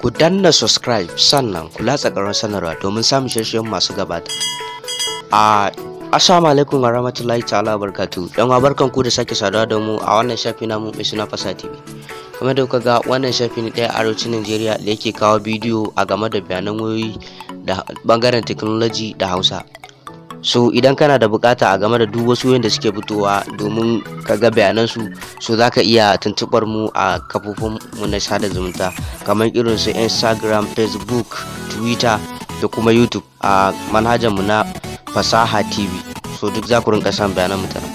ku danna subscribe sannan ku latsa ƙarar sanarwa domin samun shirye masu gabata a assalamu alaikum wa rahmatullahi ta'ala barkatu yan uwa barkan ku da sake saduwa da mu a wannan shafi namu mai suna fasa tv kamar da kuka ga wannan shafi ne ɗaya arewacin najeriya da yake kawo bidiyo a game da bayanan wayoyi da bangaren technology da hausa so idan kana da bukata a game da duk wasu da suke fitowa domin ka ga bayanansu so za ka iya tuntubar mu a kafofin mu na sada zumunta kamar irin su instagram facebook twitter da kuma youtube a manhajar mu na fasaha tv so duk za ku rinka san bayanan mutane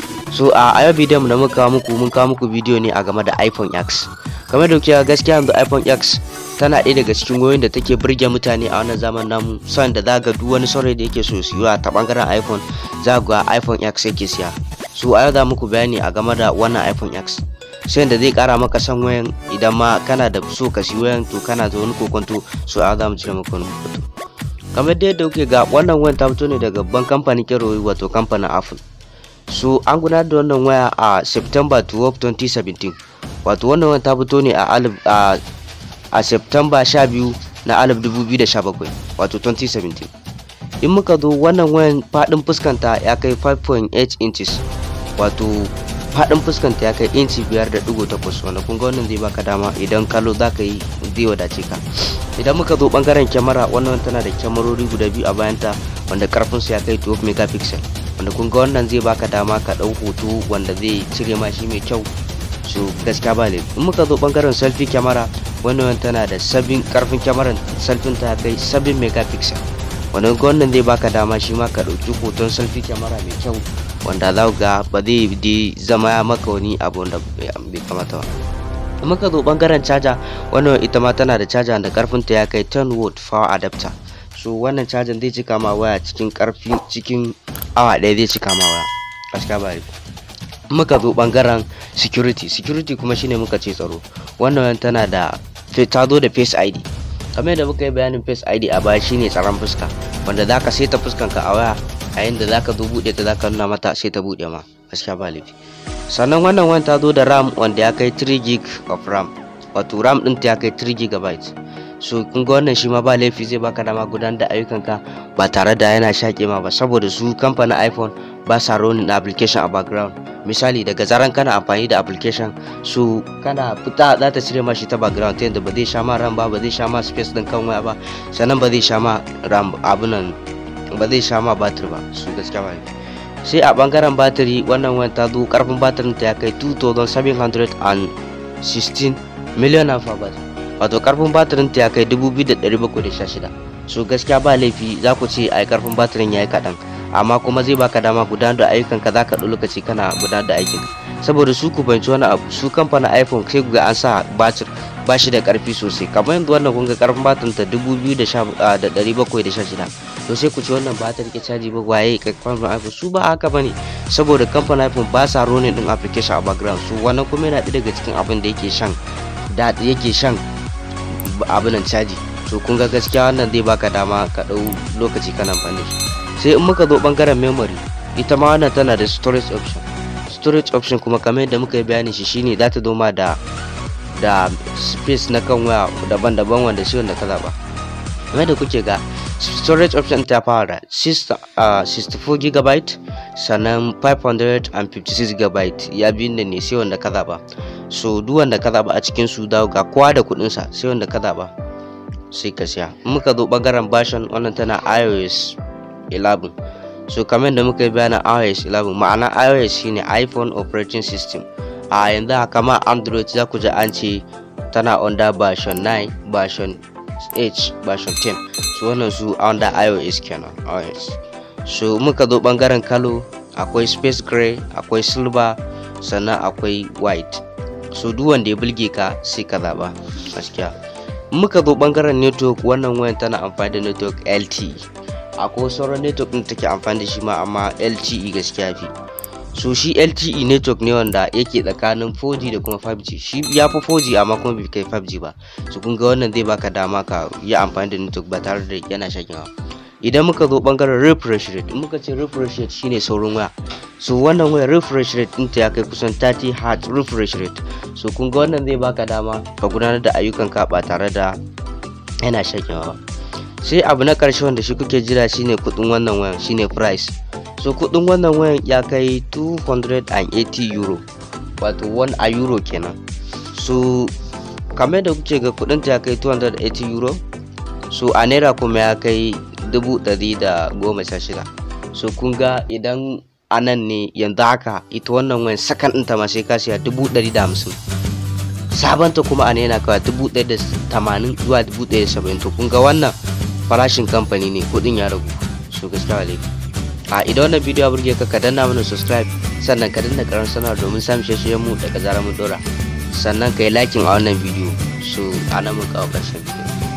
so a yau bidiyon mu da muka kawo muku mun kawo muku bidiyo ne a game da iphone x kamar da kuke gaskiya yanzu iphone x tana ɗaya daga cikin wayoyin da take burge mutane a wannan zaman namu son da zaga duk wani saurayi da yake so siya ta bangaren iphone za ga iphone x yake siya so a yau za muku bayani a game da wannan iphone x sai da zai kara maka san wayan idan ma kana da so ka siya wayan to kana da wani kokonto so a yau za mu cire maka wani kokonto kamar da yadda kuke ga wannan wayan ta fito ne daga babban kamfanin kero wato kamfanin apple so an gudanar da wannan waya a september 12 2017 wato wannan wayan ta fito ne a alif a a Septemba 12 na 2017 wato 2017 in muka zo wannan wayan fadin fuskanta ya kai 5.8 inches wato fadin fuskanta ya kai inci 5.8 wanda kun ga wannan zai baka dama idan kallo za ka yi zai wadace ka idan muka zo bangaren kyamara wannan tana da kyamarori guda biyu a bayanta wanda karfinsu ya kai 12 megapixel wanda kun ga wannan zai baka dama ka dau hoto wanda zai cire ma shi mai kyau so gaskiya ba laifi in muka zo bangaren selfie kyamara wannan tana da sabbin karfin kyamarar selfie ta kai sabbin megapixel wannan wannan zai baka dama shi ma ka dauki hoton selfie kyamara mai kyau wanda za ga ba zai di zama maka wani abu wanda bai kamata ba in muka zo bangaren caja wannan ita ma tana da caja da karfin ta ya kai 10 watt power adapter so wannan cajan zai cika ma waya cikin karfi cikin awa ɗaya zai cika ma waya gaskiya ba laifi muka zo bangaren security security kuma shine muka ce tsaro wannan tana da ta zo da face id kamar yadda muka yi bayanin face id a baya shine tsaron fuska wanda zaka saita fuskanka a waya a yanda zaka zo bude ta zaka nuna mata sai ta bude ma gaskiya ba laifi sannan wannan wani ta zo da ram wanda ya kai 3 gig of ram wato ram din ta ya kai 3 gigabyte so kun ga wannan shi ma ba laifi zai baka dama gudanar da ayyukanka ba tare da yana shaƙe ma ba saboda su kamfanin iphone ba sa ronin application a background misali daga zaran kana amfani da application su kana fita za ta cire mashi ta background ta yadda ba zai sha ma ram ba ba zai sha ma space din kan waya ba sannan ba zai sha ma ram abunan ba zai sha ma batir ba su gaskiya ba sai a bangaren batiri wannan wayan ta zo karfin batirin ta ya kai 2716 million amper wato karfin batirin ta ya kai 2716 so gaskiya ba laifi za ku ce ai karfin batirin ya yi kaɗan amma kuma zai baka dama gudanar da ayyukan ka zaka ɗau lokaci kana gudanar da aikin saboda su ku banci wani abu su kamfanin iphone sai ga an sa batir ba shi da karfi sosai kamar yanzu wannan kun ga karfin batirin ta 2716 to sai ku ci wannan ba ta rike caji ba waye kamfanin iphone su ba haka bane saboda kamfanin iphone ba sa ronin din application a background su wannan kuma yana ɗaya daga cikin abin da yake shan da yake shan abinan caji to kun ga gaskiya wannan zai baka dama ka ɗau lokaci kana amfani da shi sai in muka zo bangaren memory ita ma wannan tana da storage option storage option kuma kamar yadda muka yi bayanin shi shine za ta zo ma da da space na kan waya daban-daban wanda shi wanda ka zaba kamar da kuke ga storage option ta fara 64 GB sannan 556 GB ya biyu da ne sai wanda ka zaba so duk wanda ka zaba a cikin su dawo ga kowa da kudin sa sai wanda ka zaba sai ka siya muka zo bangaren version wannan tana iOS 11 so kamar da muka yi bayanin iOS 11 ma'ana iOS shine iPhone operating system a yanzu haka ma Android za ku ji an ce tana under version 9 version 8 version 10 so wannan su under iOS kenan iOS so muka zo bangaren kalo akwai space gray akwai silver sannan akwai white so duk wanda ya bulge ka sai ka zaba gaskiya muka zo bangaren network wannan wayan tana amfani da network LTE akwai sauran network din take amfani da shi ma amma LTE gaskiya fi so shi LTE network ne wanda yake tsakanin 4G da kuma 5G shi ya fi 4G amma kuma bai kai 5G ba so kun ga wannan zai baka dama ka yi amfani da network ba tare da yana shakin idan muka zo bangaren refresh rate in muka ce refresh rate shine saurin waya so wannan waya refresh rate ɗinta ya kai kusan 30 hertz refresh rate so kun ga wannan zai baka dama ka gudanar da ayyukan ka ba tare da yana shakewa sai abu na karshe wanda shi kuke jira shine kudin wannan wayan shine price so kudin wannan wayan ya kai 280 euro wato 1 a euro kenan so kamar da kuke ga kudin ta ya kai 280 euro so a naira kuma ya kai 116 so kun ga idan anan ne yanzu haka ita wannan wayan sakan ɗinta ma sai ka siya 150 sabanta kuma a naira kawai 180 zuwa 170 to kun ga wannan farashin kamfani ne kudin ya ragu so gaskiya alaikum a idan wannan bidiyo ya burge ka ka danna mana subscribe sannan ka danna karan sanar domin samun shirye mu daga zarar mun dora sannan ka yi liking a wannan bidiyo so ana mun kawo karshen bidiyo